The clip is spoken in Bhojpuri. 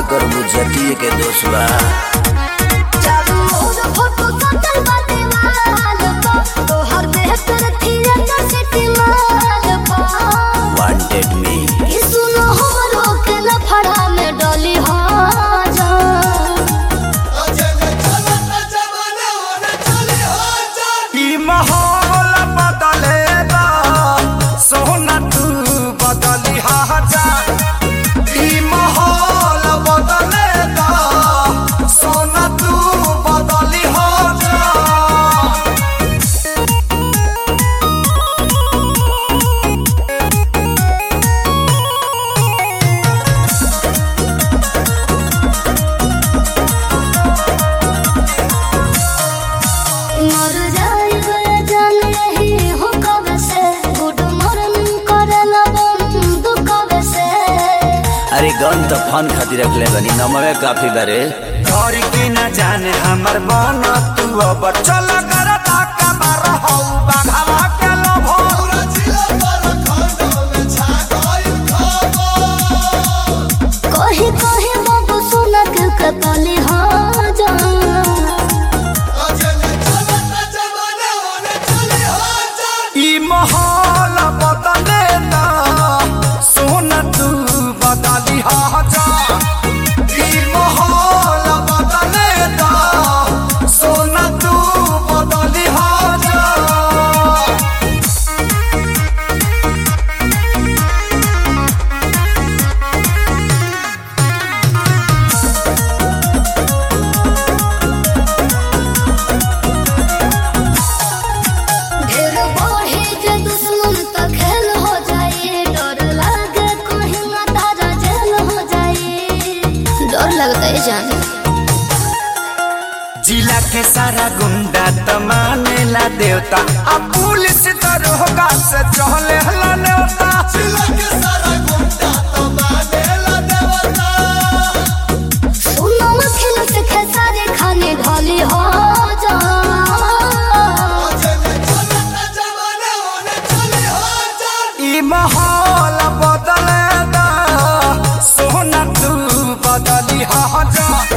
करबू जतिये के दोष बा चारू ओर फोटो सटल बा दीवाल पर तोहर देह पर थिएटर सिटी माल पर वांटेड मी ई सुनो हमरो के लफड़ा में डली हो जा ई माहौल बदलेगा सोना तू बदली जा ई माहौल बदलेगा सोना तू बदली जा मर जाइबे जान यही हो कब से गुड मॉर्निंग करेला बंद कब से अरे गन तो फन खातिर रखले बनी नमवे काफी बारे घर के न जाने हमर मन तू अब चल कर ताका मार हौ बाघावा के लोभो कही कही बाबू सुना के कतली हो जा ई माहौल बदले ना सोना तू बदली हा जा ई माहौल बदले ना सोना तू बदली हा जा ढेर बढ़े जे दुश्मन त खेल हो जाए डर लागे कहीं ना तारा जेल हो जाए डर लगता है जान जिला के सारा गुंडा त मानेला देवता आ पुलिस दरोगा से चहले हला नेवता जिला के सारा गुंडा त मानेला देवता सुनो खेल से खेसारे खाने ढाली हो जा ई माहौल बदले दा सोना तू बदली हा जा